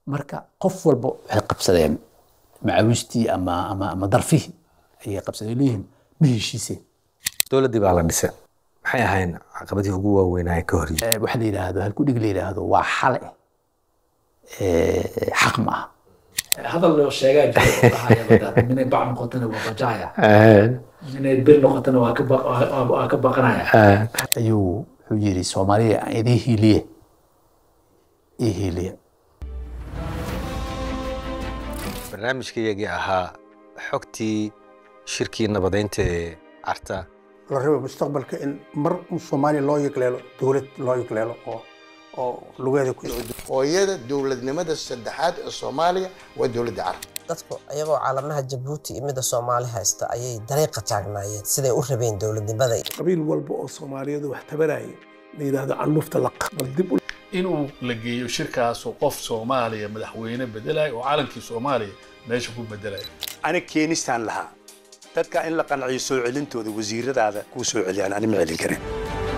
marka qof walba waxay qabsadeen macawistii ama ama ama darfihii ayay qabsadeen leeyihiin ma heshiiseen dowladdii baa la dhisay maxay ahayn caqabadii ugu waaweynaa ee ka hor yimid Eh, waxa la yidhaahdo halkudhig la yidhaahdo waa xale eh, xaq ma aha hadal loo sheegaa jira minay bac noqotana waa bajaya minay bir noqotana waa ka ba- waa- waa ka baqanaya ayuu wuxuu yidhi soomaaliya aan idin hiiliye ii hiiliya barnaamijkaygii ahaa xogtii shirkii nabadeynta ee carta la rabo mustaqbalka in mar soomaaliya loo yegleelo dowlad loo yegleelo oo oo lugeeda ku hooyada dowladnimada saddexaad ee soomaaliya waa dowladda carab dadku iyagoo caalamaha jabuuti iyo midda soomaali haysta ayay dariiqa taagnaayeen siday u rabeen dowladnimada qabiil walba oo soomaaliyeed wax tabaraya la yidhaahdo canlufta la bal dib u inuu la geeyo shirkaasu qof soomaaliya madaxweyne bedelayo oo calankii soomaaliya meesha ku bedelayo ana keenistaan lahaa dadka in la qanciyo soo celintooda wasiiradaada kuu soo celiyaan ani ma celin karin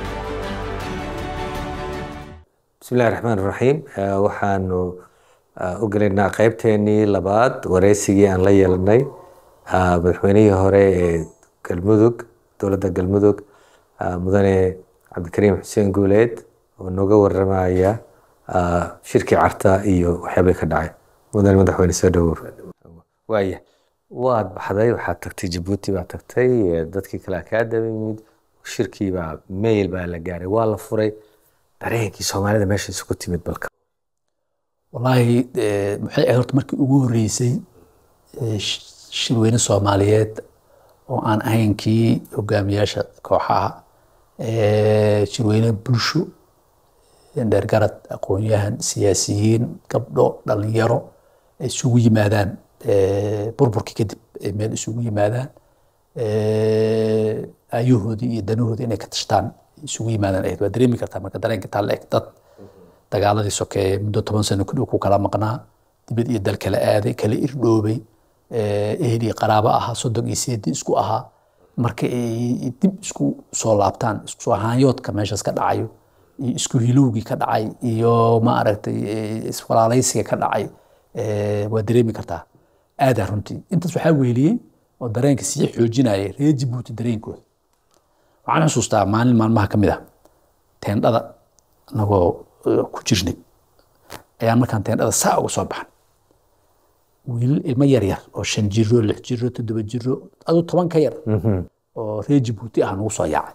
bismillahi raxmaan raxiim Eh, waxaanu eh, u gelaynaa qeybteenii labaad wareysigii aan la yeelanay ah, madaxweynihii hore ee galmudug dowladda galmudug ah, mudane cabdikariim xuseen guuleed oo nooga waramaya ah, shirkii carta iyo waxyaabay ka dhacay mudane madaxweyne soo dhawow waaya waad baxday waxaad tagtay jabuuti baad tagtay eh, dadkii kale kaa daba yimid shirkii baa mail baa la gaaray waa la furay dareenkii soomaalida meesha isugu timid balka wallaahi eh, maxay ahayd horta markii ugu horreysay eh, sh- shirweyne soomaaliyeed oo aan ahayn kii hogaamiyaasha kooxaha eh, shirweyne bulsho dheergarad aqoon-yahan siyaasiyiin gabdho dhalinyaro ay isugu yimaadaan eh, burburkii kadib ay meel isugu yimaadaan eh, aayahoodii iyo danahoodii inay ka tashtaan isugu yimaadaan ahayd waa dareemi kartaa marka dareenka taa la eg dad dagaaladii sokeeye muddo toban sano ku dhow ku kala maqnaa dibad iyo dal kala aaday kala irdhoobay eh, ehel iyo qaraabo ahaa soddon iyo seedi isku ahaa marka ay dib isku soo laabtaan isku soo haanyoodka meeshaas ka dhacayo iyo isku hilowgii ka dhacay iyo ma aragtay eh, iswalaalaysiga ka dhacay eh, waa dareemi kartaa aadaa runtii intaas waxaa weeliyey oo dareenka sii xoojinaya reer jabuuti dareenkooda waxaan xusuustaa maalin maalmaha ka mid ah teendhada anagoo eh, ku jirnay ayaan markaan teendhada saa uga soo baxan wiilal ilmo yar yar oo shan jiro lix jiro toddoba jiro aduu toban ka yar oo reer jabuuti ah nagu soo yaacay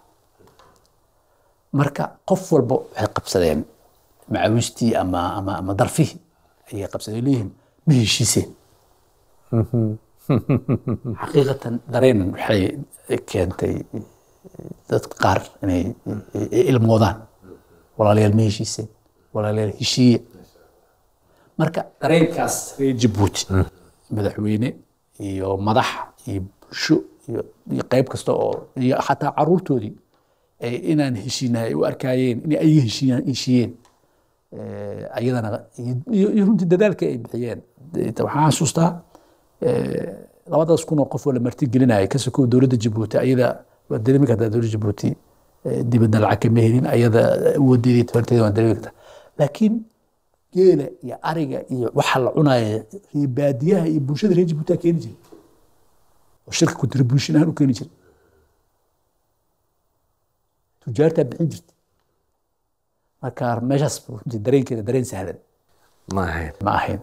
marka qof walba waxay qabsadeen macawistii ama ama ama darfihii ayay qabsadeen leeyihiin ma heshiiseen xaqiiqatan dareen waxay keentay dadka qaar inay ilmoodaan walaalayaal ma heshiiseen walaalayaal heshiiye marka dareenkaas reer jabuuti madaxweyne iyo madax iyo bulsho iyo iyo qayb kasta oo iyo xataa caruurtoodii ay inaan heshiinahay ay u arkaayeen inay ay heshiiyaan heshiiyeen Eh, ayadana iyo- iyo iyo runtii dadaalka ay bixiyeen De- waxaan xasuustaa eh, labadaas kun oo qof oo la martigelinaya ka sokow dowladda jabuuti ayada waa dareemi kartaa dowladda jabuuti eh, dibadna lacag kama helin ayada awooddeedii tabarteeda waa dareemi kartaa laakiin geela iyo ariga iyo waxa la cunaya reer baadiyaha iyo bulshada reer jabuuti keeni jiray oo shirka contribution ahaan u keeni jiray tujaartaa bixin jirta marka meeshaas runtii dareenkeeda dareen sahlan ma ahayn ma ahayn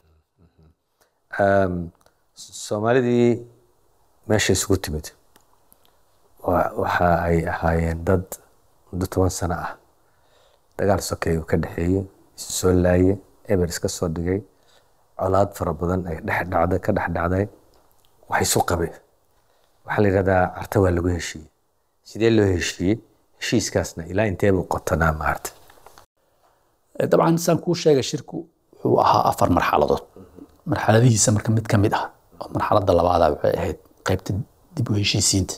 Um, soomaalidii meesha isugu timid wa- waxa ay ahaayeen dad muddo toban sano ah dagaal sokeeye ka dhexeeyey isu soo laaye eber iska soo dhigay colaad fara badan ay dhex dhacday ka dhex dhacday wax isu qabeen waxaa la yidhahdaa carta waa lagu heshiiyey sidee loo heshiiyey heshiiskaasna ilaa intee buu qotanaa maarta dabcan saan kuu sheegay shirku wuxuu ahaa afar marxaladood marxaladihiisa marka mid ka mid ah oo marxaladda labaada waxay ahayd qaybta dib u heshiisiinta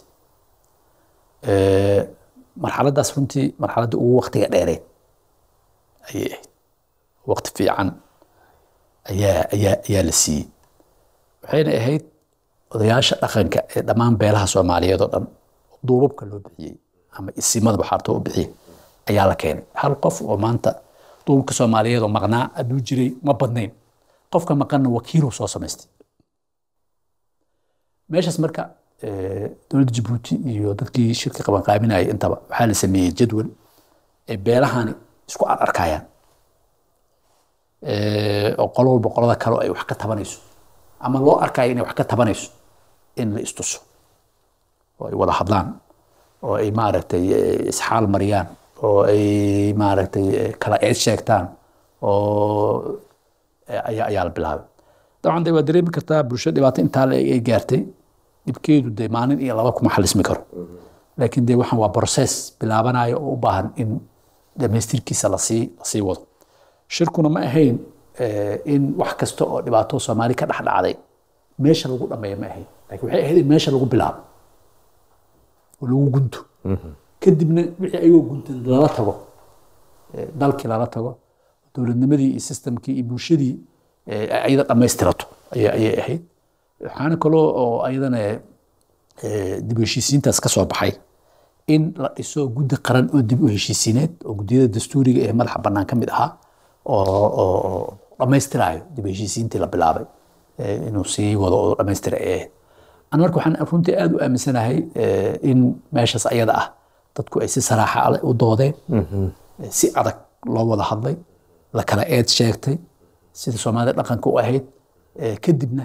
Eh, marxaladdaas runtii marxaladda ugu waqtiga dheereed ayay ahayd waqti fiican ayaa ayaa ayaa la siiyey waxayna ahayd odayaasha dhaqanka ee dhammaan beelaha soomaaliyeed oo dhan duubabka loo bixiyey ama isimada waxaarto u bixiyey ayaa la keenay hal qof oo maanta duubabka soomaaliyeed oo maqnaa hadduu jiray ma badnayn qofka maqanna wakiiluu soo samaystay meeshaas marka dowladda jabuuti iyo dadkii shirka qabanqaabinayay intaba waxaa la sameeyey jadwal ay beelahani isku ararkayaan oo qolo walba qolada kale ay wax ka tabanayso ama loo arkayo inay wax ka tabanayso in la istuso oo ay wada hadlaan oo ay maaragtay isxaal mariyaan oo ay maaragtay kala eed sheegtaan oo ayaa ayaa la bilaabay dabcan de waa dareemi kartaa bulsho dhibaato intaa la ay gaartay dhibkeedu de maalin iyo laba kuma xalismi karo laakiin de waxaan waa process bilaabanayo oo u baahan in dhamaystirkiisa lasii lasii wado shirkuna ma ahayn in wax kasta oo dhibaato soomaali ka dhex dhacday meesha lagu dhameeyo ma ahayn laakiin waxay ahayd in meesha lagu bilaabo oo lagu gunto kadibna wixii ayagoo guntan lala tago dalkii lala tago dowladnimadii iyo systemkii iyo bulshadii ayada dhammaystirato ayay ahayd waxaana kaloo oo ayadana dib u heshiisiintaas ka soo baxay in la dhiso guddi qaran oo dib u heshiisiineed oo guddiyada dastuuriga ee madaxa bannaan ka mid ahaa oo dhammaystirayo dib u heshiisiintii la bilaabay inuu sii wado oo dhammaystira ay ahayd an marka waxaan runtii aada u aaminsanahay in meeshaas ayada ah dadku ay si saraaxa u doodeen si adag loo wada hadlay la kala eed sheegtay sida soomaalida dhaqanka u ahayd kadibna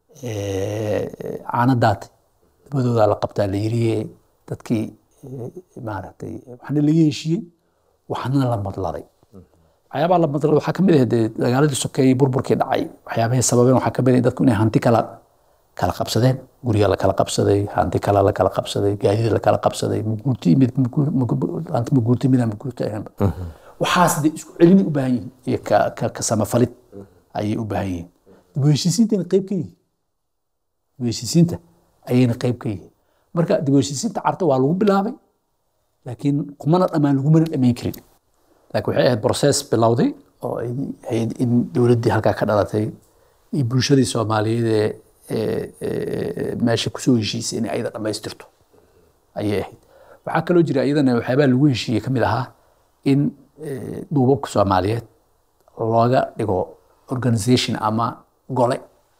caanadaatay dabadoodaa la qabtaa la yiri dadkii maaragtay waxna laga heshiiyey waxna la madladay waxyaabaha la madladay waxaa kamid ah dee dagaaladii sokeeyey burburkii dhacay waxyaabahii sababeen waxaa kamid ah dadku inay hanti kala kala qabsadeen gurya la kala qabsaday hanti kala la kala qabsaday gaadiid la kala qabsaday maguurti mid hanti maguurti midaan maguurti ahaynba waxaas dee isku celini u baahan yihiin iyo ka ka ka samafalid ayay u baahan yihiin dib u heshiisiintana qayb ka yihiin dib u heshiisiinta ayayna qayb ka yihiin marka dib u heshiisiinta carta waa lagu bilaabay laakiin kumana dhammaan lagumana dhamayn karin laakiin waxay ahayd process bilowday oo ay ahayd in dowladdii halkaa ka dhalatay iyo bulshadii soomaaliyeed ee meesha kusoo heshiisay inay ayada dhammaystirto ayay ahayd waxaa kaloo jira iyadana waxyaabaha lagu heshiiyey ka mid ahaa in duubabka soomaaliyeed looga dhigo organization ama gole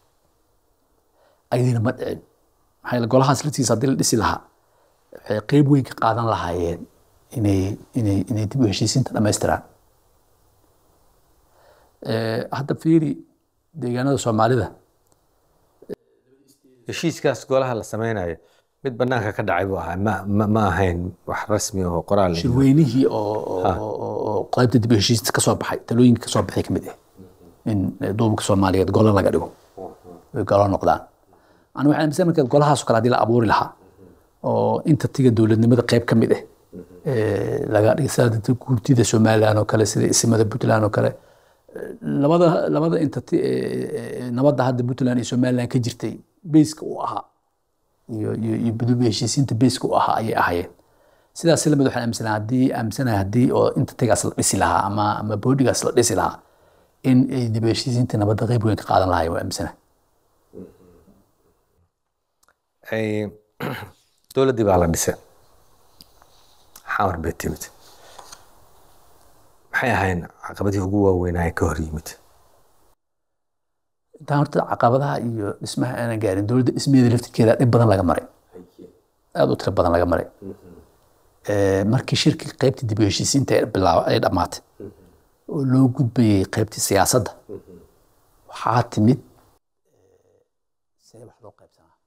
ayadina ma dhicin maxaa yeele golahaas laftiisa haddii la dhisi lahaa waxay qeyb weyn ka qaadan lahaayeen inay inay inay dib u heshiisiinta dhammaystiraan hadda fiiri deegaanada soomaalida heshiiskaas golaha la sameynayo mid banaanka ka dhacay buu ahaa ma ma ma ahayn wax rasmi oo qoraal ah. shirweynihii oo oo- oo oo qaybta dib u heshiista ka soo baxay talooyinka ka soo baxay ka mid ah in duubka soomaaliyeed golo laga dhigo ay golo noqdaan aniga waxaan aaminsan marka golahaas oo kale haddii la abuuri lahaa oo inta tiga dowladnimada qayb ka mid ah ee, laga dhigay sida guurtida somaliland oo kale sida isimada puntland oo kale labada labada entity ee nabadda hadda puntland iyo somaliland ka jirtay bayska u ahaa iyo iyo iyo dib u heshiisiinta bayska u ahaa ayay ahaayeen sidaas lamid waxaan aaminsanahay haddii aaminsanahay haddii oo inta tagaas la dhisi lahaa ama ama boodigaas la dhisi lahaa in ay dib u heshiisiinta nabadda qayb weyn ka qaadan lahaayeen waa aaminsanahay Ay- dowladdii baa la dhisay xamar bay timid maxay ahayn caqabadihii ugu waaweynaa ee ka hor yimid intaan horta caqabadaha iyo dhismaha aanan gaarin dowladda dhismaheeda laftirkeeda dhib badan laga maray aada u tiro badan laga maray Ee, markii shirkii qaybtii dib u heshiisiinta ay bilaab ay dhammaatay oo loo gudbayay qaybtii siyaasadda waxaa timid see wax loo qaybsanaa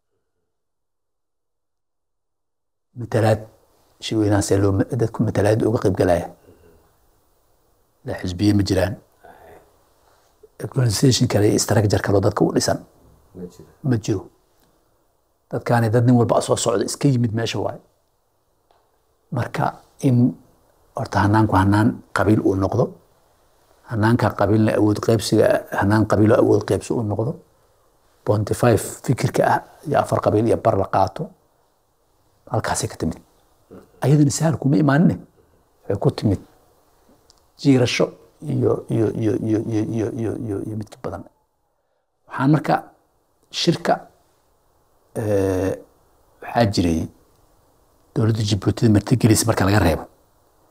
matalaad shirweynaha see loo dadku matalaad uga qaybgalaya la xisbiye ma jiraan organisation kale iyo structure kaloo dadka u dhisan ma jiro dadkaani dad nin walba soo socda iska yimid meesha waaye marka in horta hanaanku hanaan qabiil uu noqdo hanaanka qabiilna awood qaybsiga hanaan qabiilo awood qaybsi uu noqdo bonty five fikirka ah iyo afar qabiil iyo bar la qaato halkaasay ka timid ayadana sahal kuma imaanine waxay ku timid jiirasho iyo iyo iyo iyo iyo iyo iyo iyo iyo midka badan waxaan marka shirka eh, waxaa jiray dowladda jabuutida martigelisa marka laga reebo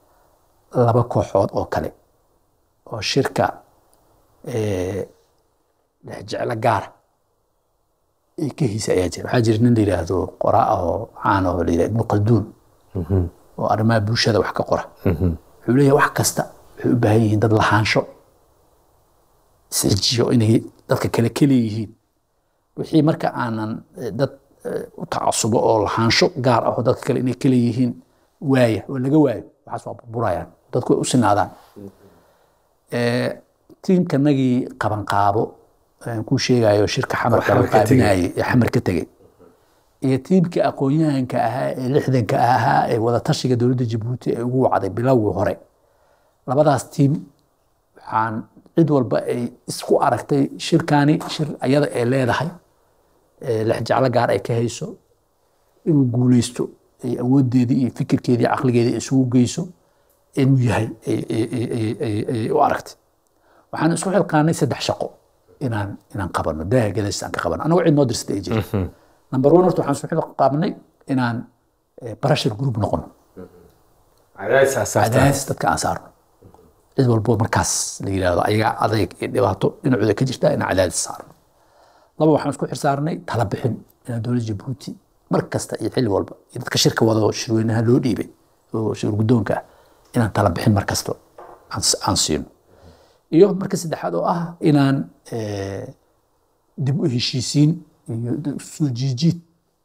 laba kooxood oo kale oo shirka eh, jeclo gaara ee ka hiisa ayaa jira waxaa jira nin la yidhaahdo qoraa ah oo caan oo la yidhahdo ibnu qalduun oo arrimaha bulshada wax ka qora wuxuu leeyahay wax kasta waxay u baahan yihiin dad lahaansho isxijiyo inay dadka kale kaleyihiin wixii marka aanan eh, dad eh, u tacasubo oo lahaansho gaar ah oo dadka kale inay kaleyihiin waaya oo laga waayo waxaas waa burburayaan dadku way u sinaadaan Eh, tiimkanagii qabanqaabo aan kuu sheegayo shirka xamar xamar ka tegey. qabanqaabinayay ee xamar ka tegey iyo tiimkii aqoon-yahanka ahaa ee lixdanka ahaa ee wadatashiga dowladda jabuuti ee ugu wacday bilowgii hore labadaas tiim waxaan cid walba ay isku aragtay shirkani shir ayada ay leedahay ee lexjeclo gaar ay ka hayso inuu guuleysto ay awoodeedii iyo fikirkeedii caqligeedii isugu geyso inuu yahay ay- ay- ay- ay- ay- ay u aragtay waxaan isku xilqaanay saddex shaqo inaan inaan qabano daaha gadaashis aan ka qabano anagoo cid noo dirsatay ay jirin number one horta waxaan isku xilqaabnay inaan eh, pressure group noqono cadaadis asaartaan cadaadis dadka aan saarno cid walbo markaas la yidhaahdo ayagaa adayg iyo dhibaato dhinacooda ka jirta inaan cadaadis saarno laba waxaan isku xirsaarnay tala bixin inaan dowladda jabuuti mar kasta iyo xilli walba iyo dadka shirka wado shirweynaha loo dhiibay oo shir guddoonka ah inaan tala bixin mar kasta aan s- aan siino iyo marka saddexaad oo ah inaan eh, dib u heshiisiin iyo dib u soo jiijiid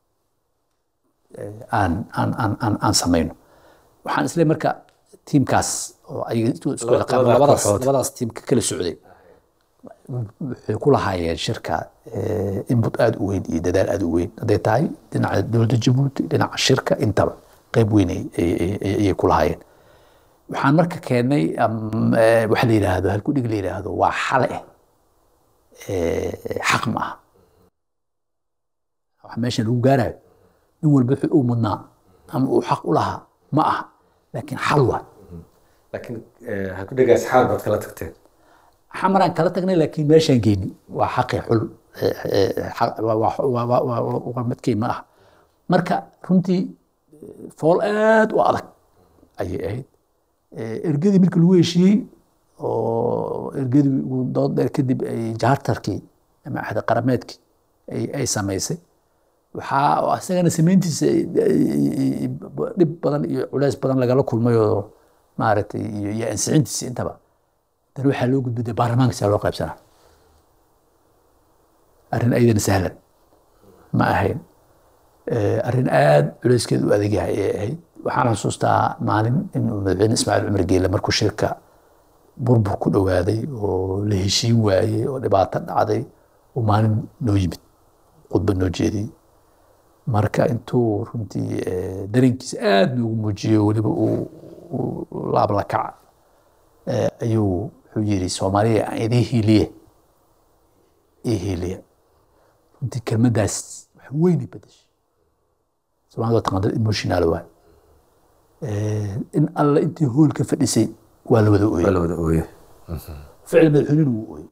eh, aan aan aan aan aan samayno waxaan isle marka tiimkaas oo ayaga isku isku Laba- yaqaan- labada labadaas kooxood. labadaas tiim ka kala socday waxay ku lahaayeen shirka eh, input aada u weyn iyo dadaal aada u weyn hadday tahay dhinaca dowladda jabuuti dhinaca shirka intaba qeyb weyn ay- ay- ay- ayay ku lahaayeen waxaan marka keennay am- eh, waxa la yidhaahdo halku dhig la yidhaahdo waa xale eh, xaq ma aha wax meeshan lagu gaarayo nin walba wixii uu mudnaa ama uu xaq u lahaa ma aha laakiin xal waa laakiin ha ku dhegaas xaal baad kala tagteen xamaraan kala tagnay laakiin meeshaan geyni waa xaqi xul eh, eh, xaq- waa- waa- waa- waa- waa- waa- waa madkey ma ah marka runtii eh, fool aad u adag ayay ahayd Eh, ergadii markii lagu heshiiyey oo ergadii ugu dood dheer kadib ay jaartarkii ama axda qarameedkii ay ay samaysay waxaa oo isagana samayntiisa ay- ay- ay- dhib badan iyo culeys badan lagala kulmay oo maaragtay iyo iyo ansixintiisa intaba dan waxaa loo gudbay dee baarlamaanka sidaa loo qaybsanaa arrin ayadana sahlan ma ahayn Eh, arrin aada culeyskeed u adag yahay ayay ahayd waxaan xusuustaa maalin inuu madaxweyne ismaaciil cumar geele markuu shirka burbur ku dhowaaday oo la heshiin waayey oo dhibaato dhacday uu maalin noo yimid khudba noo jeediyey marka intuu runtii eh, dareenkiisa aada noogu muujiyo weliba uu uu laab la kaca eh, ayuu wuxuu yidhi soomaaliya aan idin hiiliye ii hiiliya runtii kelmaddaas wax weynay bedeshay soomaalida waa taqaan dad emotional waay Eh, in alle intii hool ka fadhisay waa la wada waa ooyey la wada ooye ficil madaxweynuhu wuu ooyey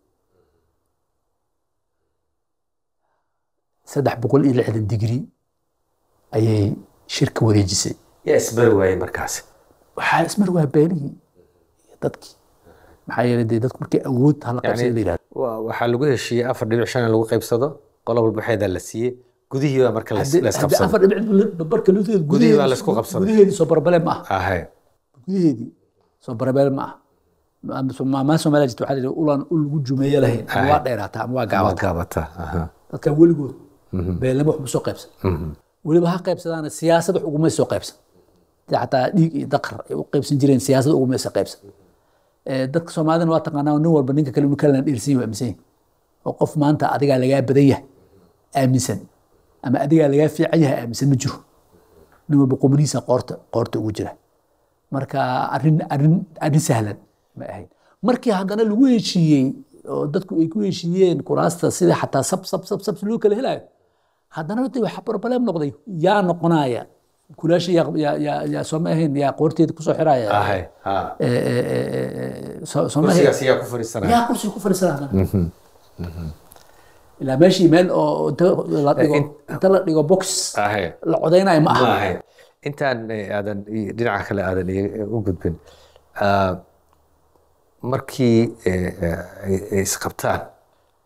saddex boqol iyo lixdan digrii ayay shirka wareejisay yaa isbari waayey markaasi waxaa ismar waa beenihii iyo dadkii maxaa yeelay dee dadku markay awood hala qabsada la yidhahdo Wa- waxaa lagu heshiiyey afar dhibic shan in lagu qaybsado qola walba waxeedaa la siiyey gudihii baa marka la Haddii- la haddii isqabsado afar dhibic barka luteed Gudihii baa la isku qabsaday. gudaheedii soo barbale ma aha ahay gudaheedii soo barbale ma aha maamaa soomaaliya jirta waxaa la yidhi ulan ul lagu jumeeye lahayn ama waa dheeraataa ama waa waa gaabataa gaabata aha. dadkan weligood beelama waxba soo qaybsan weliba ha qaybsadaana siyaasad wax ugumay soo qaybsan dee xataa dhiig iyo daqar ay u qaybsan jireen siyaasad ugumay soo qaybsan Eh, dadka soomaalidana waa taqaanaa nin walba ninka kale inuu kalena dheersan yahay waa aaminsan yahay oo qof maanta adigaa lagaa badan yahay aaminsan ama adigaa lagaa fiican yahay aaminsan ma jiro nin walba qumanihiisa qoorta qoorta ugu jira marka arrin arrin arrin sahlan ma ahayn markii haddana lagu heshiiyey oo dadku ay ku heshiiyeen kuraasta sida xataa sab sab sab sab loo kala helayo haddana de waxa problem noqday yaa noqonaya kulaasha yaa yaa yaa yaa soo ma ahayn yaa qoorteeda kusoo xiraya ahay ha Eh, eh, eh, eh, soo soo ma ahayn kursigaas yaa ku fadhiisanaya yaa kursiga ku fadhiisana haddana ilaa meeshii meel oo inta la dhigo inta la dhigo box ahay la codeynayo ma ma aha ahay intaan eh, aadan i- dhinaca kale aadan i- u gudbin ah, markii eh, eh, ay ay isqabtaan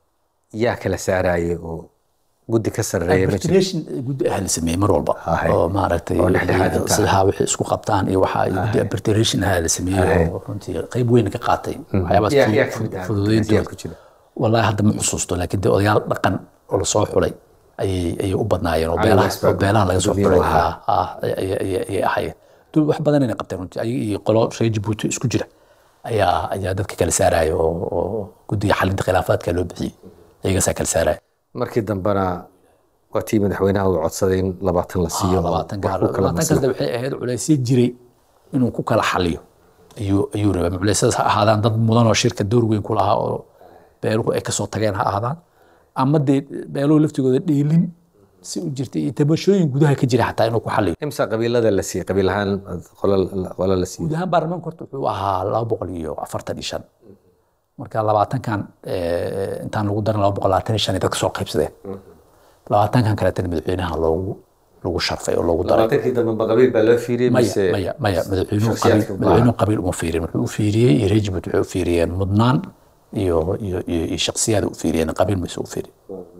yaa kala saaraya oo guddi ka sarreeya ma jiro arbitration guddi ah la sameeyey mar walba Ahay. oo maaragtay Oo dhexdhexaad inta ah. sidaha wixii isku qabtaan iyo waxa ay guddi arbitration ah la sameeyey oo runtii qayb weyn ka qaatay waxyaabaas Yaa- yaa kamid ah? fududeyntooda yaa ku jira? wallahi hadda ma xusuusto laakiin dee odayaal dhaqan oo lasoo xulay ayay ayay u badnaayeen oo Cali beelaha West baa oo beelaha laga soo guddoomiye xulay u ahaa. ha ha ayay ayay- ayay ahaayeen dul wax badan inay qabteen runtii ayaga iyo qolo reer Djibouti isku jira ayaa ayaa dadka kala saaraya oo oo guddiga xalinta khilaafaadka loo bixiyey ayagaasaa kala saaraya markii dambena waa tii madaxweynaha uu codsaday in labaatan la siiyo oo labaatan wax gaar ku kala labaatan masla- kasda waxay ahayd culaysyo jiray inuu ku kala xaliyo ayuu ayuu rabaa culeysyadaas ha ahaadaan dad mudan oo shirka door weyn ku lahaa oo beeluhu ay kasoo tageen ha ahaadaan ama dee beeluhu laftigooda dheelin si u jirtay iyo tabashooyin gudaha ka jira xataa inuu ku xaliyo imsa qabiilada la siiyey qabiil ahaan qolo qolo la siiyey guud ahaan baarlamaanka horta wuxuu ahaa laba boqol iyo afartan iyo shan marka labaatankan eh, intaan lagu darin laba boqol labaatan iyo shan ay dadka soo qaybsadeen labaatankan kaleetana madaxweynaha loogu lagu sharfay oo loogu daray labaatankii dambe ma qabiil baa loo fiiriyey maya mise maya maya madaxweynuhu shakhsiyaadka qabiil u baahan? madaxweynuhu qabiil uma fiirin wuxuu u fiiriyey iyo reer Djibouti waxay u fiiriyeen mudnaan iyo iyo iyo iyo shakhsiyaad u fiiriyeen qabiil mayse u fiirin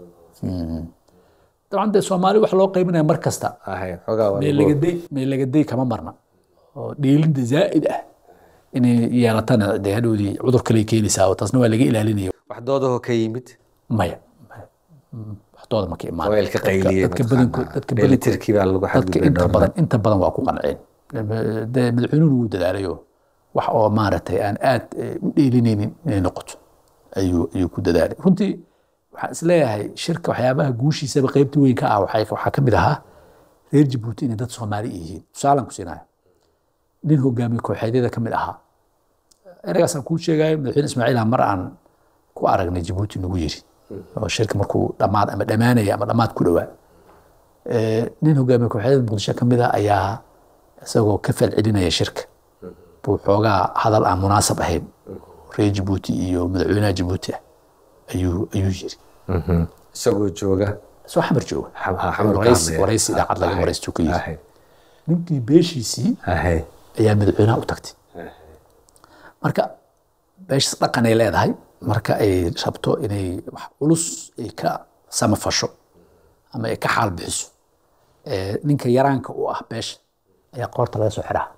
dabcan dee soomaali wax loo qaybinaya mar kasta ahay xogaa waa lagu- meelagaday meelagaday kama marna oo dhiilinta zaa'id ah inay yeelatana dee hadhowdii cudur kale keenaysaa oo taasna waa laga ilaalinaya wax doodahoo ka yimid maya maya. Mm, waxdooda ma ka imaan oo elka qayliyey dadka badankood dadka badankood dheelitirkii baa lagu dadka xadgudbay inta dhowr badan inta badan waa ku qanceen dee madaxweynuhu wuu dadaalayo wax oo maaragtay aan aad eh, u dheelinaynin inay noqoto ayuu ayuu ku dadaalay runtii waxaan isleeyahay shirka waxyaabaha guushiisaba qaybta weyn ka ah waxay- waxaa ka mid ahaa reer Djibouti inay dad Soomaali yihiin tusaalaan ku siinayo nin hogaamiye kooxeedyada ka mid ahaa ereygaasaan kuu sheegayo madaxweyne ismaaciil ah mar aan ku aragnay Djibouti nagu yiri oo shirka markuu dhammaad ama dhammaanaya ama dhammaad ku dhowaa Eh, nin hogaamiye kooxeedyada muqdisho ka mid ah ayaa isagoo ka falcelinaya shirka buu xoogaa hadal aan munaasab ahayn reer Djibouti iyo madaxweynaha Djibouti ah ayuu ayuu yiri isagoo jooga soo xamar jooga Xam- ha, xamar ka waraysi hadlaya. waraysi idaacad laga Ahay. waraysto ka yiri ahay ninkii beeshiisii ahay ayaa madaxweynaha u tagtay marka beeshas dhaqan ay leedahay marka ay rabto inay wax culus ay ka samafasho ama ay ka xaal bixiso eh, ninka yaraanka u ah beesha ayaa qoorta laga soo xiraa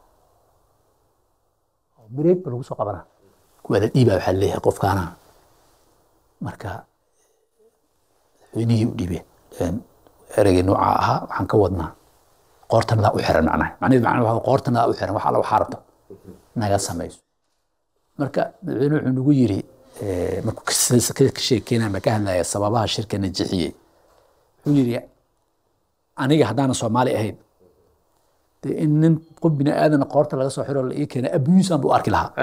oo bireeg ba lagu soo qabanaa kuwa la dhiibaa waxaa leeyahay qofkaana marka madaxweynihii u dhiibeen Een, ereygii nooca ahaa waxaan ka wadnaa qoortanadaa u xiran macnaha macnaheedu macnaha waxaa qoortanadaa u xiran wax alla waxaa rabto naga samayso marka madaxweyne wuxuu nagu yiri eh, markuu ka s- ka ka sheekeynaya ama ka hadlaya sababaha shirka najixiyey wuxuu yiri aniga haddaanan soomaali ahayn dee in nin qof bini aadan qoorta laga soo xiro la ii keena abuyuusaan buu arki lahaa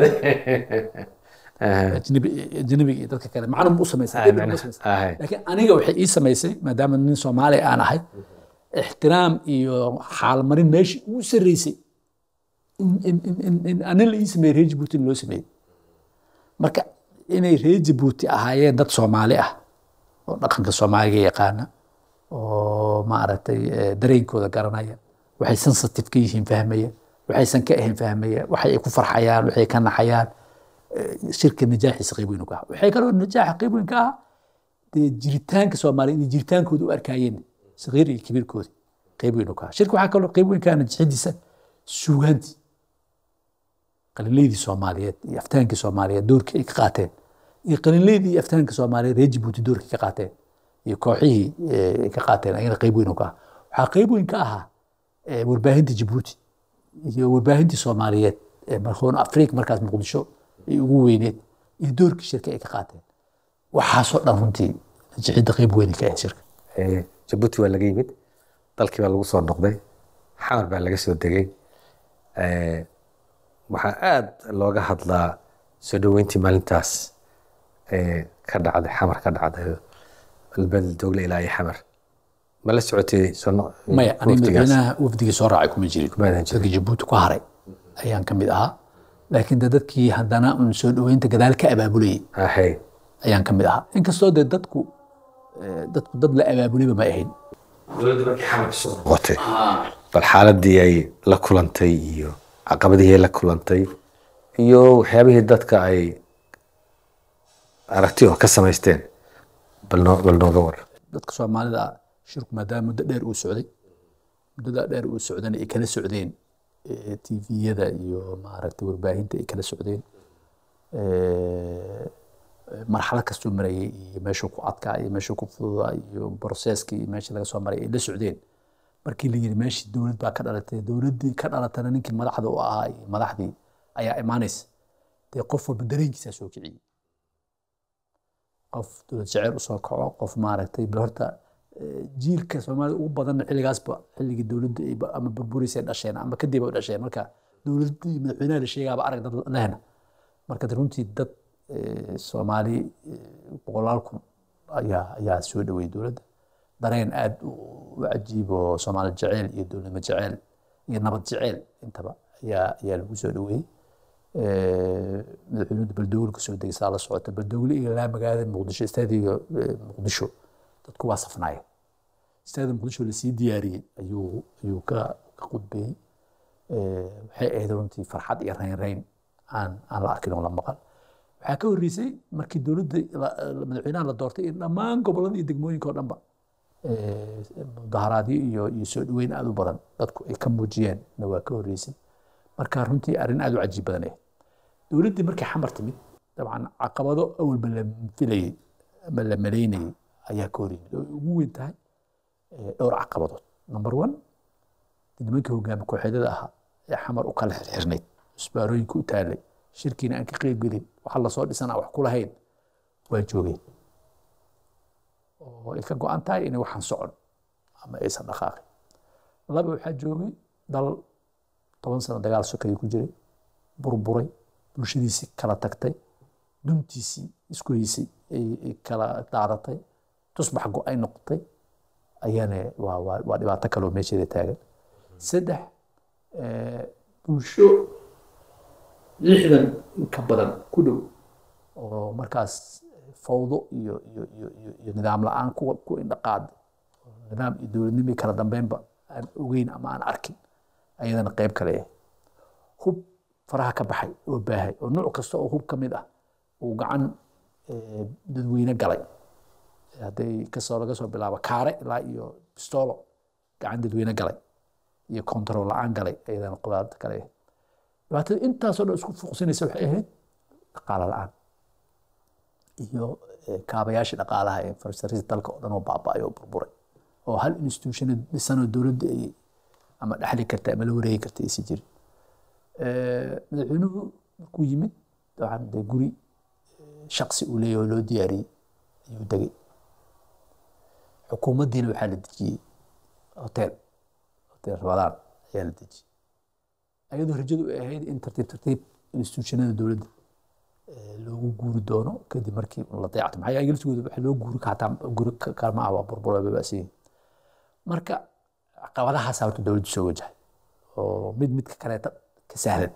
ajnabi ajnabiga iyo dadka kale macna ma u samaysay dhib ma u samaysay. ahay laakiin aniga waxay ii samaysay maadaama nin soomaali aan ahay ixtiraam iyo xaalmarin meeshii ugu sarreysay in- in- in- in- in anin la ii sameeyey reer Djibouti in loo sameeyey marka inay reer Djibouti ahaayeen dad soomaali ah oo dhaqanka soomaaliga yaqaana oo maaragtay eh, dareenkooda garanaya waxay sensitive ka yihiin fahmaya waxaysan ka ahayn fahmaya waxay ku farxayaan waxay ka naxayaan eh, shirka najaaxiisa qayb weyn u ka ah waxay kaloo najaaxa qayb weyn ka ah dee jiritaanka soomaaliya inay jiritaankooda u arkaayeen sagiir iyo kabiirkooda qayb weyn u ka ah shirka waxaa kaloo qayb weyn ka ah najaxidiisa suugaantii qalinleydii soomaaliyeed iyo aftaankii soomaaliyeed doorkii ay ka qaateen iyo qalinleydii iyo aftaanka soomaaliyeed reer Djibouti doorkii ka qaateen iyo kooxihii eh, ay ka qaateen ayana qayb weyn u ka ah waxaa qayb weyn ka ahaa eh, warbaahinta Djibouti iyo warbaahintii soomaaliyeed ee markoon afrika markaas muqdisho ay ugu weyneed iyo doorkii shirka ay ka qaateen waxaasoo dhan runtii najixidda qayb weyn ay ka ahayd shirka Eh, jabuuti waa laga yimid dalkii baa lagu soo noqday xamar baa laga soo degay Eh, waxaa aad looga hadlaa soo dhoweyntii maalintaas eh, ka dhacday xamar ka dhacday albedel dogle ilaa iyo xamar ma la socotay soo no- maya aniga waqtigaas? madaxweynaha wafdigii soo raacay kuma jirin Kumaadan jirin. dadkii jabuuti ku haray ayaan ka mid ahaa laakiin de dadkii haddana un soo dhoweynta gadaal ka abaabulayay Ahay. ayaan ka mid ahaa inkastoo de dadku eh, dadku dad la abaabulayba ma ahayn noqotay bal xaaladii ay la kulantay iyo caqabadihii ay la kulantay iyo waxyaabihii dadka ay aragti oo ka samaysteen bal noo bal nooga war dadka soomaalida ah shirku maadaama muddo dheer uu socday muddada dheer uu socdana ay kala socdeen eh, tviyada iyo maaragtay warbaahinta ay kala socdeen Eh, marxalad kastoo marayay iyo meeshuu ku adkaa iyo meeshuu ku fududaa iyo broseska iyo meeshii laga soo maray ay la socdeen markii la yiri meeshii dowlad baa ka dhalatay dowladdii ka dhalatana ninkii madaxda u ahaa iyo madaxdii ayaa imaanaysa dee qof walba dareenkiisaa soo kiciyey qof dowlad jeceyl usoo kaco qof maaragtay bal horta eh, jiilka soomaalida ugu badan xilligaasba xilligii dowladda ay ba- ama burburisay dhasheen ama kadib ay dhasheen marka dowladdii madaxweynaha la sheegaaba arag dad lehna marka de runtii dad eh, soomaali eh, boqolaal kun ayaa ayaa soo dhaweeyey dowladda dareen aad u u cajiib oo soomaali jeceyl iyo dowladnimo jeceyl iyo nabad jeceyl intaba ayaa ayaa lagu soo dhaweeyey Eh, madaxweynuhu baldogle kasoo degay saa la socota baldogle iyo ilaa magaalada muqdisho istaadiga eh, muqdisho dadku waa safnaayeen istaadiga muqdisho lasii diyaariyey ayuu ayuu ka ka qudbeeyey Eh, waxay ahayd runtii farxad iyo reynreyn aan aan la arkin oo la maqal waxaa ka horreysay markii dowladda la- la- madaxweynaha la doortay in dhammaan gobollada iyo degmooyinka oo dhanba eh, mudaharaadyo iyo iyo soo dhaweyn aad u badan dadku ay ka muujiyeen na waa ka horreysay marka runtii arrin aad u cajiib badan eh dowladdii markay xamar timid dabcan caqabado awalba la filayey ama la malaynayey ayaa ka hor yimid oo ay ugu weyn tahay eh, dhowr caqabadood number one nimankii hogaami kooxeedyada ahaa ee xamar u kala xirxirnayd isbaarooyinka u taalay shirkiina aan ka qeybgelin waxa lasoo dhisan aan wax ku lahayn waa joogeen oo ay ka go-an tahay inay waxaan socon ama aysan dhaqaaqin laba waxaa joogay dal toban sano dagaal sokay ku jiray burburay bulshadiisii kala tagtay duntiisii isku haysay ay ay kala daadatay tusbax go-ay noqotay ayana waa waa waa dhibaato kaloo meesheeda taagan saddex eh, bulsho lixdan in ka badan ku dhow oo markaas fawdo iyo iyo iyo iyo iyo nidaam la-aan ku ku indhaqaad nidaam iyo dowladnimo iyo kala dambeynba aan ogeyn ama aan arkin ayadana qayb kale ah hub faraha ka baxay oo baahay oo nooc kasta oo hub ka mid ah uu gacan eh, dadweyne galay hadday kasoo laga soo bilaabo kaare ilaa iyo bistolo gacan dadweyne galay iyo control la-aan galay ayadana qudaarta kale ah dhibaatada intaasoo dhan isku fuuqsinaysa waxay ahayd dhaqaale la-aan iyo eh, kaabayaashii dhaqaalaha ee infrastructure dalka oo dhan oo baaba'ay oo burburay oo hal institution dhisanoo dowladda ay ama dhexli karta ama la wareegi karta aysan jirin Eh, madaxweynuhu markuu yimid dabcan dee guri eh, shaqsi uu leeyahay oo loo diyaariyey ayuu degay xukuumaddiina waxaa la dejiyey hotel hotel rabadaan ayaa la dejiyey ayadoo rajadu ay ahayd in tartiib tartiib institutionada dowladda eh, loogu guuri doono kadib markii la dayacto maxaa yeelay laftigooda waxa loo guuri kataa guri ka- kaalma ah waa burbura babaasiyin marka caqabadahaasaa horta dowladdu soo wajahay oo mid midka kaleeta ka sahlan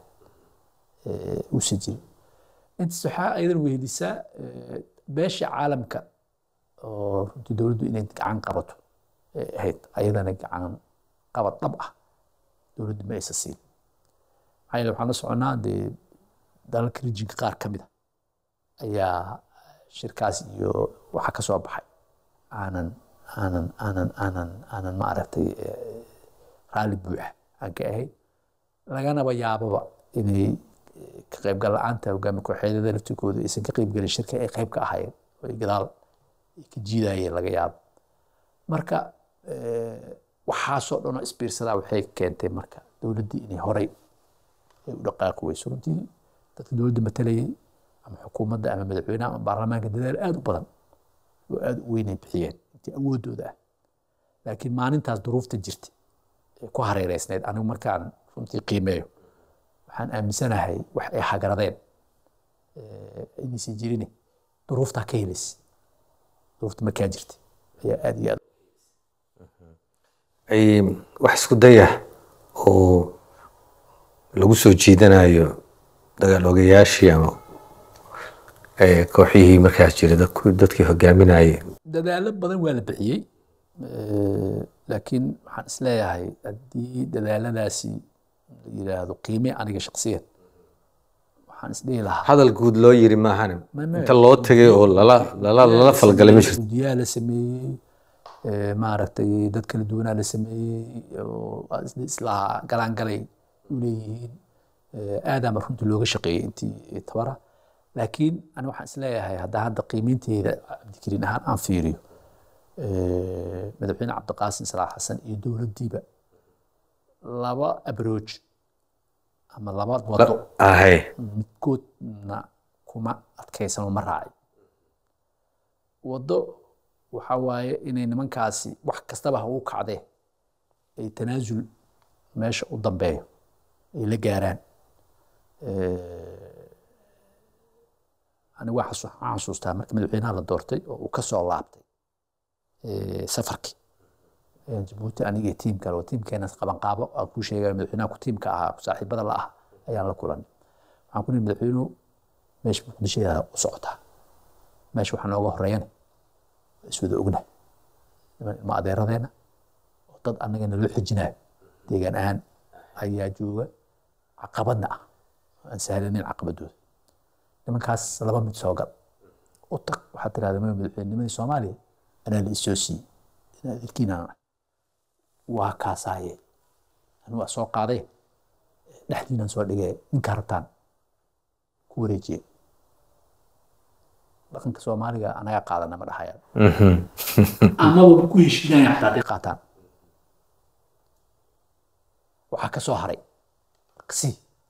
eh, uusan jirin intaas waxaa ayadan wehelisaa eh, beesha caalamka oo runtii dowladdu inay gacan qabato ay ahayd ayadana gacan qabad dhab ah dowladdu ma aysan siin maxaa yeele waxaan la soconaa dee dalalka rijinka qaar ka mid a ayaa shirkaas iyo waxa ka soo baxay aanan aanan aanan aanan aanan ma aragtay eh, raalli buuxa aan ka ahayn laganaba yaababa inay eh, ka qaybgal la-aanta hogaami kooxeedyada laftirkooda aysan ka qaybgelin shirka ay qayb ka ahaayeen oo ay gadaal ay ka jiidayeen laga yaabo marka eh, waxaasoo dhan oo isbiirsadaa waxay keentay marka dowladdii inay horay ay u dhaqaaqi weyso runtii dadka dowladda matalayay ama xukuumadda ama madaxweynaha ama baarlamaanka dadaal aad u badan oo aad u weynay bixiyeen intii awoodooda ah laakiin maalintaas duruufta jirta ee ku hareereysnayd anigu markaan runtii qiimeeyo waxaan aaminsanahay wax ay hagaradeen eh, inaysan jirin duruuftaa ka helaysa duruufta markaa jirta ayaa aad iyo aad ay wax isku daya oo lagu soo jiidanayo dagaal ogayaashii ama eh, kooxihii markaas jira dadku- dadkii hogaaminayay dadaalo badan waa la bixiyey Eh, laakiin waxaan isleeyahay haddii dadaaladaasi la yiraahdo qiime aniga shaksiyan waxaan waxaan isdhihi lahaa hadal guud loo yiri maahane Ma- ma- inta loo tegay oo lala lala lala falgalay ma jirto guddiyaha la sameeyey eh, maaragtay dad kala duwanaa la sameeyey oo waa is- islaha galaangalay u leeyihiin Eh, aadaama runtii looga shaqeeyey intii tabara laakiin ani waxaan isleeyahay hadda hadda qiimeynteeda cabdikariin ahaan aan fiiriyo eh, madaxweyne cabdiqaasim salaax xasan iyo dowladdiiba laba abrooj ama laba wado ahe midkoodna kuma adkaysano ma raacin waddo waxa waaye inay nimankaasi wax kastaba ha ugu kacdee ay tanaasul meesha u dambeeyo ay la gaaraan anigu waa xasu- waxaan xasuustaa markii madaxweynaha la doortay oo uu ka soo laabtay eh, safarkii Eh, jabuuti aniga iyo tiim kale oo tiimkeena qabanqaabo aan kuu sheegaya madaxweynaha ku tiimka ahaa ku saaxiibada la ah ayaan la kulanay waxaan ku nihi madaxweynuhu meesha muqdishoda u socotaa meesha waxaa nooga horeeyana waa iswada ognahay niman ilma adeeradeena oo dad annaga naloo xijinayo deegaan ahaan ayaa jooga caqabadna ah aan sahlanayn caqabadooda nimankaas laba mid soo gal u tag waxaad tirahdaa maya madaxweynimadii soomaaliya anaa la isoo siiyey inaa adeerkiinaan ahay waa kaasaaye anigu waa soo qaaday dhexdiinaan soo dhigay ninkaa rabtaan ku wareejiye dhaqanka soomaaliga anagaa qaadana ma dhahayaan amaba ma ku heshiinaya xataa hadday qaataan waxaa ka soo haray si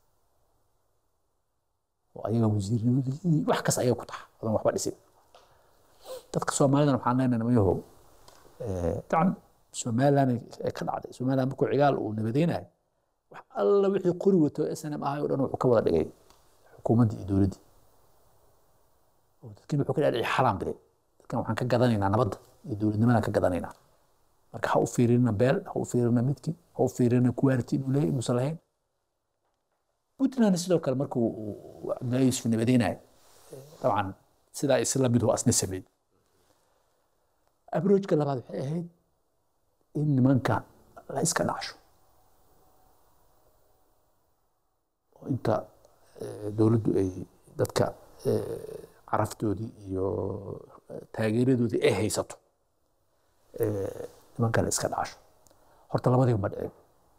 oo ayaga wasiirnimadii wax kas ayaga ku taxa odan waxba dhisin dadka soomaalidana waxaan leenahay namayahow dacan somaliland ay ka dhacday somaliland markuu cigaal uu nabadeynayo wax alla wixii qori wato snm ahay oo dhan wuxuu ka wada dhigay xukuumaddii iyo dowladdii oo dadkin wuxuu ka dhacay xalaan bile dadkan waxaan ka gadanaynaa nabadda iyo dowladnimadaan ka gadanaynaa marka ha u fiirina beel ha u fiirina midki ha u fiirina kuwaarti inuu leeyahay inuusan lahayn puntland sidoo kale markuu uu cabdullahi yuusuf nabadeynayo dabcan sidaa isla mid oo asna sameeyey abroojka labaad waxay ahayd in nimanka la iska dhacsho oo inta eh, dowladdu ay dadka eh, caraftoodii iyo eh, taageeradoodii ay haysato eh, nimanka la iska dhacsho horta labadiiba ma dhicin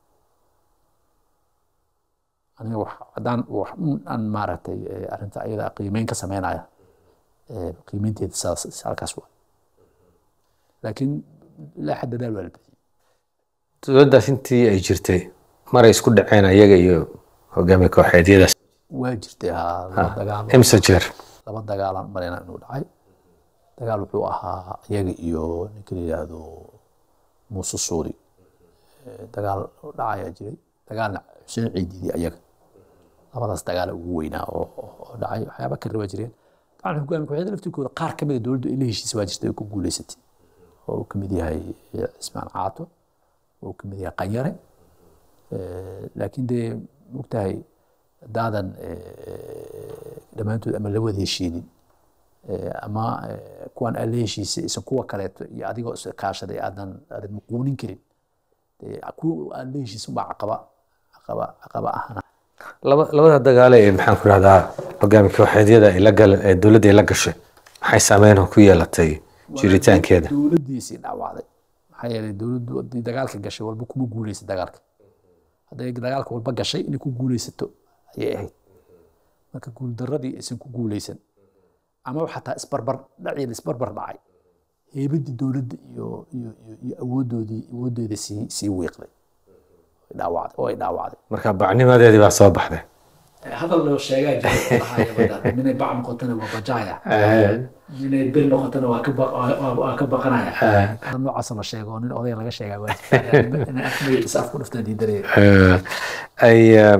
aniga wax haddaan wax un aan maaragtay eh, arrinta ayada qiimeyn ka sameynaya eh, qiimeynteeda saas halkaas waa laakiin ilaa xad dadaal waa la bixiyey dowladdaas intii ay jirtay maray isku dhaceen ayaga iyo hogaamiye kooxeedyadaas waa jirtay haa laba dagaal imse jeer laba dagaalaan marayna inuu dhacay dagaal wuxuu ahaa iyaga iyo ninka la yidhaahdo muuse suuri Eh, dagaal dhacayaa jiray dagaalna xuseen ciididii ayaga labadaas dagaala ugu weynaa oo oo- oo dhacay waxyaaba kale waa jireen dabcan hogaamiye kooxyada laftirkooda qaar ka mid a dowladdu ay la heshiisa waa jirtay ay ku guuleysatay oo uu ka mid yahay cismaan caato oo uu ka mid yahay qanyare Eh, laakiin dee mogtahay haddaadan eh, dhammaantood ama la wada heshiinin eh, ama eh, kuwan aad la heshiisay isan kuwa kaleeto iyo adigoo is kaashaday aadan aadan muquunin karin dee kuwa aad la heshiisin baa caqaba caqaba caqaba ahana laba labada dagaale ee maxaan ku rahdaa hogaamiye kooxeedyada ay la gal ee dowladda ay la gashay maxay saameyn ku yeelatay jiritaankeeda dowladdiisii dhaawacday maxaa yeelay dowladdu haddii dagaalka gashay walba kuma guuleysa dagaalka hadday dagaalka walba gashay inay ku guuleysato ayay ahayd marka guuldaradii aysan ku guuleysan ama xataa isbarbar dhacii la isbarbar dhacay heybadii dowladda iyo iyo iyo iyo awoodoodii awoodeeda sii sii wiiqday Ay dhaawacday oo ay dhaawacday marka bacnimadeedii baa soo baxday hadal loo sheegaa jira minay bac noqotana waa bajaya minay bir noqotana waa ka ba- waa- waa- waa ka baqanaya hadal noocaas la sheego oo nin odaya laga sheegaa waa jirta. Inay af magaciisa af ku dhuftaan diidanaya Eh, ay eh,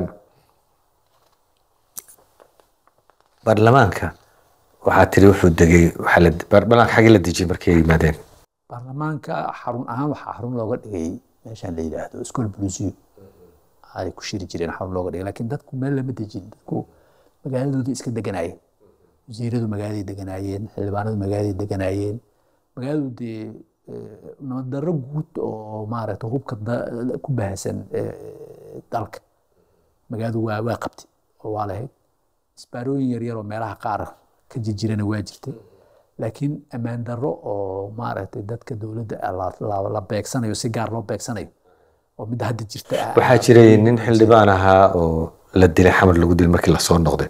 baarlamaanka waxaa tiri wuxuu degay waxaa la baarlamaanka xaggii la dejiyey markay yimaadeen baarlamaanka xarun ahaan waxaa xarun looga dhigay meeshaan la yidhaahdo school blusiyo ay ku shiri jireen xarun looga dhigay laakiin dadku meel lama dejin dadku magaaladoodii iska deganaayeen wasiiradu magaaladay deganaayeen xildhibaanadu magaaladay deganaayeen magaaladu dee eh, nabad darro guud oo maaragta hubka da- ku baahsan eh, dalka magaaladu waa waa qabtay oo waa lahayd isbaarooyin yaryar oo meelaha qaar ka jirjirana waa jirtay laakiin ammaan darro oo maaragtay dadka dowladda ah la- la- la beegsanayo si gaar loo beegsanayo oo midda hadda jirta ah waxaa jiray nin xildhibaan ahaa oo la dilay xamar lagu dilay markii lasoo noqday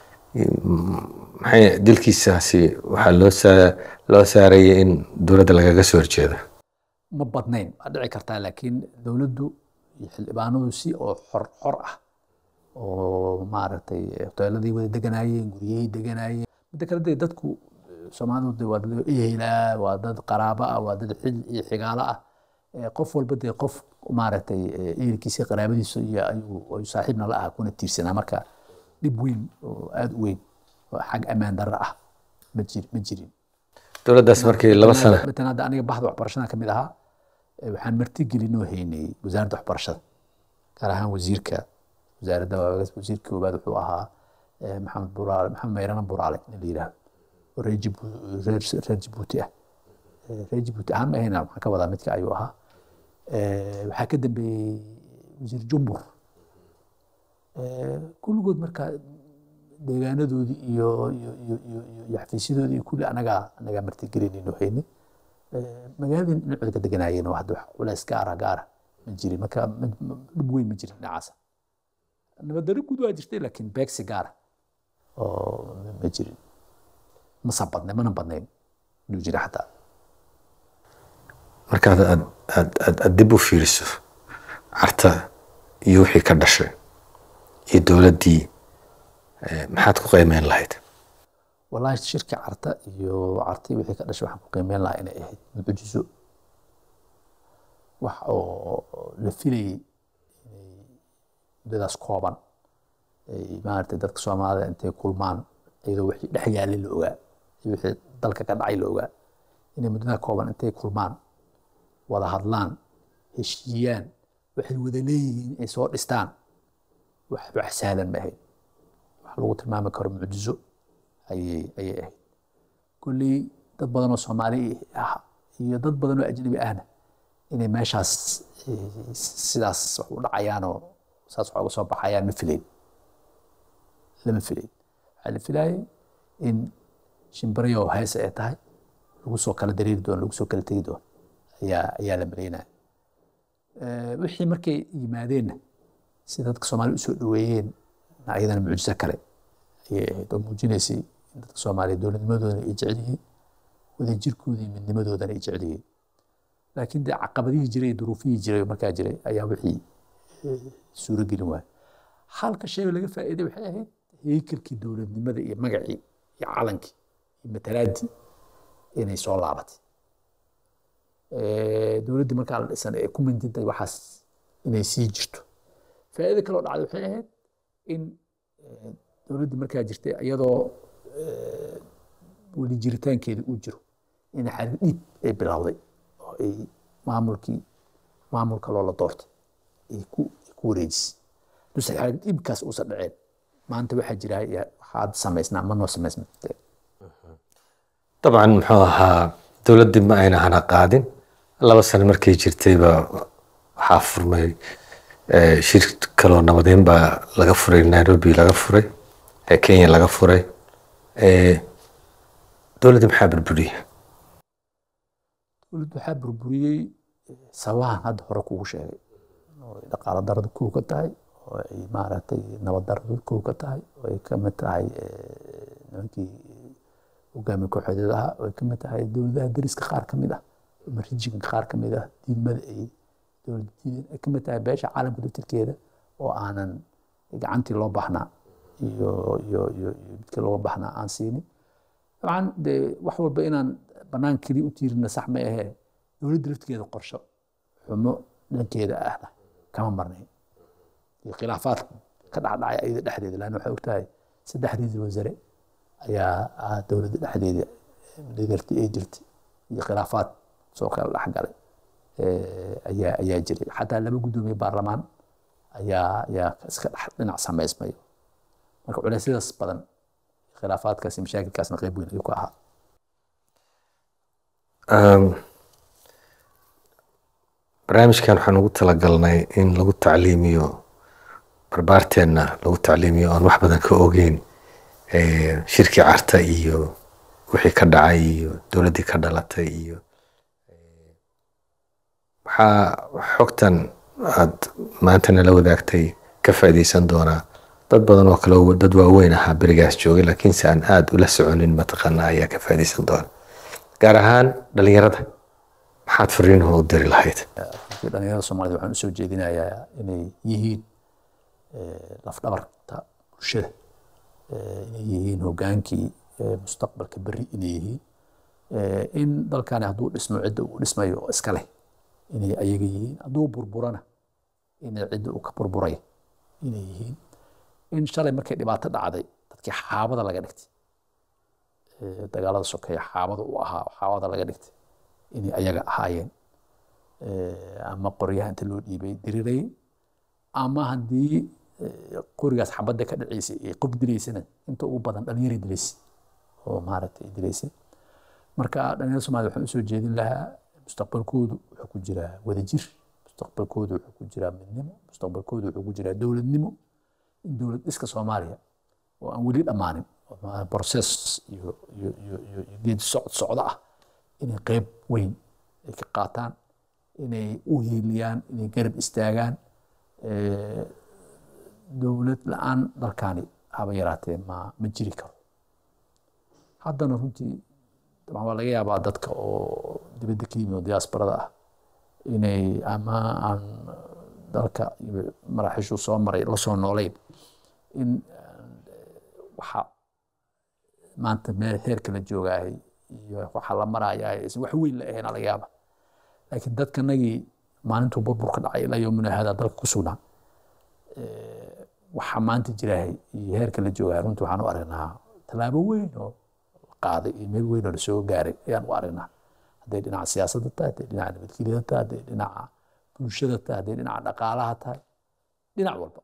maxay dilkiisaasi waxaa loo saa loo saarayay in dowladda lagaga soo horjeedo ma badnayn waa dhici kartaa laakiin dowladdu iyo xildhibaanadu si oo xor xor ah oo maaragtay hoteeladii wada deganaayeen guryahii deganaayeen midda kale dee dadku eh, soomaalidu dee waa dad ehelaa waa dad qaraabo ah waa dad xil iyo xigaalo ah Eh, qof walba dee qof maaragtay eh, ehelkiisa qaraabadiisa iyo ayuu ayuu saaxiibna la ah kuna tiirsanaa marka dhib weyn oo aada u weyn oo xag ammaan darro ah ma jir ma jirin dowladdaas markii laba sano matalan hadda aniga bahda waxbarashada ka mid ahaa eh, waxaan martigelinoo haynay wasaaradda waxbarashada gaar ahaan wasiirka wasaaradda wasiirka koowaad wuxuu ahaa eh, maxamed buraale maxamed mayrana buraale in la yidhaahdo oo reer Jibu- reer- reer jibuuti ah Eh, reer jibuuti ahaan ma ahayna waxaan ka wadaa midka ayuu ahaa Eh, waxaa ka dambeeyey wasiir jumbur Eh, kulligood marka deegaanadoodii iyo iyo iyo iyo iyo iyo xafiisyadoodii iyo kulli anagaa anagaa martigelinayno haynay Eh, magaaladii dhinaceeda ka deganaayeen oo hadda wax culays gaara gaara ma jirin marka ma- ma- dhib weyn ma jirin dhinacaasa nabaddarro guud waa jirtay laakiin beegsi gaara oo ma jirin masa badnayn mana badnayn inuu jira xataa markaad aad aad aad aad dib u fiiriso carta iyo wixii ka dhashay iyo dowladdii eh, maxaad ku qiimeyn lahayd والله shirka carta iyo cartii wixii ka dhashay waxaan ku qiimeyn lahaa inay ahayd mucjiso wax oo la filayay inay muddadaas kooban ay maaragtay dadka soomaalida intay kulmaan iyadoo wixii dhex yaalay la ogaa iyo wixii dalka ka dhacay la ogaa inay muddadaa kooban intay kulmaan wada hadlaan heshiiyaan waxay wada leeyihiin ay soo dhistaan wax wax sahlan ma ahayd wax lagu tilmaami karo mucjiso ayay ayay ahayd kolley dad badan oo soomaali ah iyo dad badan oo ajnabi ahna inay meeshaas eh, sidaas wax u dhacayaanoo saas wax uga soo baxayaan ma filayn lama filayn waxaa la filayay in shimbirayo heese ay tahay lagu soo kala dareeri doono lagu soo kala tegi doono ayaa ayaa la malaynaya Eh, wixii markay yimaadeenna si dadka soomaali usoo dhaweeyeen ayadana mucjiso kale ayay ahayd oo muujinaysay in dadka soomaaliya dowladnimadoodana ay jecel yihiin wadajirkooda iyo midnimadoodana ay jecel yihiin laakiin dee caqabadihii jiray iyo duruufihii jiray oo markaa jiray ayaa wixii eh, suuro gelin waaya halka shay oo laga faa'iiday waxay ahayd heykelkii dowladnimada iyo magacii iyo calankii iyo matalaadii inay soo laabatay Eh, dowladdii markaa la dhisan ee ku mintintay waxaas inay sii jirto faa'iido kaloo dhacday waxay ahayd in eh, dowladdii markaa jirtay iyadoo eh, weli jiritaankeeda uu jiro in xarig dhiib ay bilowday oo ay maamulkii maamulka loola doortay ay ku ay ku wareejisay duse xarig dhiibkaas uusan dhaceen maanta waxaa jira ya- waxaad samaysnaa ma noo samaysma dabcan muxuu ahaa dowladdii ma ayna hana qaadin laba sano markay jirtayba waxaa furmay eh, shir kaloo nabadeyn baa laga furay nairobi laga furay eh, kenya laga furay Eh, dowladdii maxaa burburiyey dowladdu waxaa burburiyey eh, sabahan hadda hore kugu sheegay oo ay dhaqaalo daradu kow ka tahay oo ay maaragtay nabad daradu kow ka tahay oo ay ka mid tahay eh, nimankii hogaamiye kooxeedyadaha oo ay ka mid tahay dowladaha deriska qaar ka mid ah ama rijinka qaar ka mid ah diidmada ay dowlad diidan ay ka mid tahay beesha caalamka daftarkeeda oo aanan gacantii loo baahnaa iyo iyo iyo iyo midkii looga baahnaa aan siinin dabcan dee wax walba inaan banaan keliya u tiirina sax ma ahee dowladda laftigeeda qorsho xumo dhankeeda ahna kama marnayn iyo khilaafaad ka dhacdhacay ayada dhexdeeda laanna waxay ogtahay saddex ra-iisul wasaare ayaa ah dowladda dhexdeeda dhigarti ay jirtay iyo khilaafaad soo kala dhexgalay eh, ayaa ayaa jiray xataa laba guddoomiye baarlamaan ayaa ayaa iska dhex dhinac samaysmayo marka culeysyadaas badan khilaafaadkaas iyo mashaakilkaasna qeyb weyn ayuu ka ahaa Um, barnaamijkan waxaan ugu talagalnay in lagu tacliimiyo barbaarteenna lagu tacliimiyo oon wax badan ka ogeyn eh, shirkii carta iyo wixii ka dhacay iyo dowladdii ka dhalatay iyo eh, waxaa xogtan aad maanta nala wadaagtay ka faa'iidaysan doonaa dad badan oo kale oo dad waaweyn ahaa berigaas joogay laakiinse aan aada ula soconin mataqaana ayaa ka faa'iidaysan doona gaar ahaan dhalinyarada maxaad fariinaho u diri lahayd runtii dhalinyarada soomaalida waxaan usoo jeedinayaa inay yihiin eh, lafdhabarta bulshada eh, inay yihiin hogaankii eh, mustaqbalka berri inay yihiin Eh, in dalkani hadduu dhismo cidda uu dhismayo oo iska leh inay ayaga yihiin hadduu burburana inay cidda uu ka burburaya inay yihiin in shalay markay dhibaato dhacday dadkii xaabada laga dhigtay eh, dagaalada sokeeye xaabada u ahaa xaabada laga dhigtay inay ayaga ahaayeen Eh, ama qoryaha inta loo dhiibay diriray ama haddii eh, qorigaas xabadda ka dhaceysay ee qof dilaysana inta ugu badan dhalinyara dilaysay oo maaragtay dilaysay marka dhalinyarada soomaalida waxaan usoo jeedin lahaa mustaqbalkoodu wuxuu ku jiraa wadajir mustaqbalkoodu wuxuu ku jiraa midnimo mustaqbalkoodu wuxuu ku jiraa dowladnimo in dowlad dhiska soomaaliya oo aan weli dhammaanin oo ma- process iyo iyo iyo iyo iyo geedi socod socdo ah inay qeyb weyn ay ka qaataan inay u hiiliyaan inay garab istaagaan Eh, dowlad la-aan dalkani haba yaraatee ma ma jiri karo haddana runtii dabcan waa laga yaabaa dadka oo dibadda ka yimid oo diaasbarada ah inay ama aan dalka iyo maraaxiishuu soo maray la soo nooleyn in waxa maanta meel heerka la joogaahay iyo waxa la marayahay is wax weyn la ahayn laga yaaba laakiin dadkanagii maalintuu burburka dhacay ilaa yomina hada dalka ku sugnaa waxa maanta jiraahay iyo heerka la joogahay runtii waxaan u aragnaa tallaabo weyn oo la qaaday iyo meel weyn oo lasoo gaaray ayaan u aragnaa hadday dhinaca siyaasadda tahay hadday dhinaca nabadgelyada tahay hadday dhinaca bulshada tahay hadday dhinaca dhaqaalaha tahay dhinac walba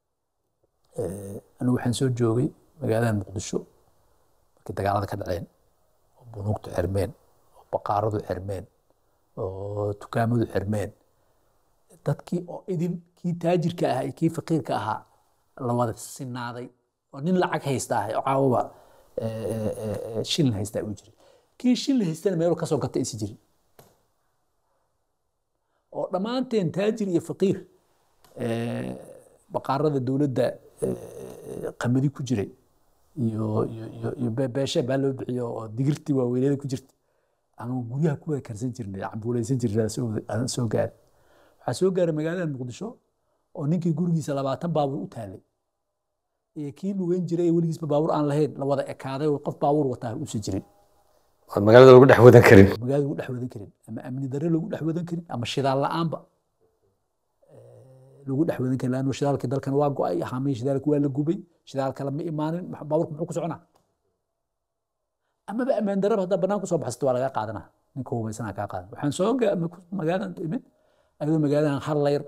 anigu waxaan soo joogay magaalada muqdisho markii dagaalada ka dhaceen oo bunuugtu xirmeen oo baqaaradu xirmeen oo dukaamadu xirmeen dadkii oo idin kii taajirka ahaa iyo kii faqiirka ahaa la wada sinaaday oo nin lacag haysta ah oo caawaba shilin haystaa uu jiray kii shilin haystana meelu kasoo gata isi jirin oo dhammaanteen taajir iyo faqiir baqaarada dowladda qamadi ku jiray iyo iyo iyo iyo beeshe baa loo bixiyo oo digirtii waaweyneeda ku jirta ama guryaha ku wada karsan jirnay cambuulaysan jirnay aan soo gaaray waxaa soo gaaray magaalada muqdisho oo ninkii gurigiisa labaatan baabuur u taalay iyo kii lugeyn jiray ee weligiisba baabuur aan lahayn la wada ekaaday oo qof baabuur wataa uusan jirin oon magaalada lagu dhex wadan karin magaalada lagu dhex wadan karin ama amni darre lagu dhex wadan karin ama shidaal la-aanba lagu dhex wadan karin laanno shidaalkii dalkan waa go-ay haamihii shidaalka waa la gubay shidaal kale ma imaanin baabuurka muxuu ku soconaa amaba ammaan darraba haddaa bannaan kusoo baxsato waa lagaa qaadanaa ninka hubaysanaa kaa qaadan waxaan soo magaaladan imid ayadoo magaaladan hal layr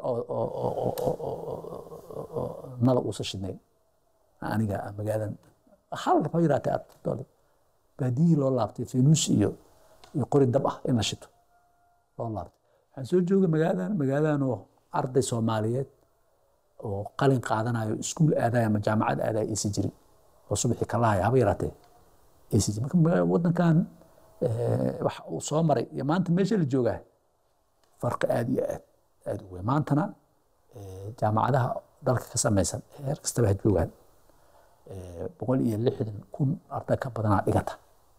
oo nala uusa shidnayn aniga magaaladan hal ma yiraatee aad baadiyihii loo laabtay fenuus iyo iyo qori dab ah in la shito loo laabtay waxaan soo joogay magaaladan magaaladan oo arday soomaaliyeed oo qalin qaadanayo iskuul aadaya ama jaamacad aadaya aysan jirin oo subaxii ka lahaya haba yaraatee aysan jirin marka wadankan wax uu soo maray iyo maanta meesha la joogaa farqi aad iyo aad aad u weyn maantana jaamacadaha dalka ka samaysan heer kastaba ha joogaan boqol iyo lixdan kun arday ka badanaa dhigata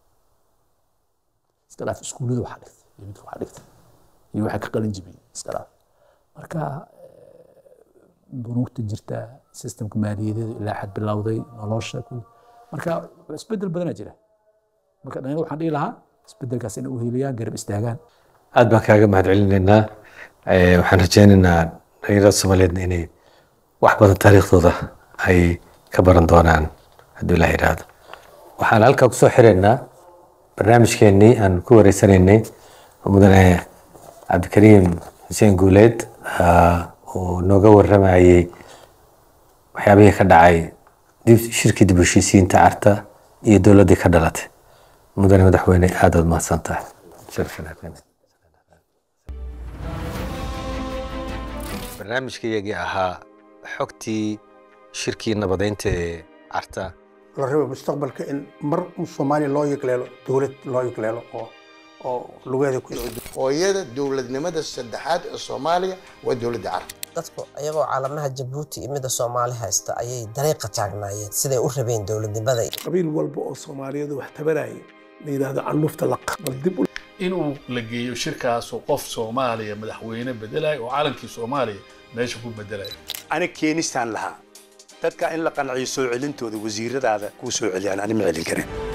iska dhaaf iskuullada waxaa dhigtay iyo midka waxaa dhigtay iyo waxaa ka qalin jibiyey iska dhaaf marka bunuugta jirta sistemka maaliyadeedu ilaa xad bilowday nolosha marka isbedel badanaa jira marka dhalinyarada waxaan dhihi lahaa isbedelkaas inay u heliyaan garab istaagaan aad baan kaaga mahad celinaynaa waxaan rajaynaynaa dhalinyarada soomaaliyeedna inay wax badan taariikhdooda ay ka baran doonaan hadduu ilaah yidhaahdo waxaan halkaa kusoo xiraynaa barnaamijkeenii aan ku wareysanaynay mudane cabdikariim xuseen guuleed uu nooga waramayey waxyaabihii ka dhacay shirkii dib u heshiisiinta carta iyo dowladdii ka dhalatay mudane madaxweyne aad ood mahadsan tahay barnaamijkayagii ahaa xogtii shirkii nabadeynta ee carta la rabo mustaqbalka in mar soomaaliya loo yegleelo dowlad loo yegleelo oo oo lugeeda ku hooyada dowladnimada saddexaad ee soomaaliya waa dowladda carab dadku iyagoo caalamaha jabuuti iyo midda soomaali haysta ayay dariiqa taagnaayeen siday u rabeen dowladnimada qabiil walba oo soomaaliyadu wax tabaraya la yidhaahdo candhuufta laqa bal dib u inuu la geeyo shirkaasu qof soomaaliya madaxweyne bedelaya oo calankii soomaaliya meesha ku bedelaya ani keenistaan lahaa dadka in la qanciyo soo celintooda wasiiradaada kuu soo celiyaan ani ma celin karin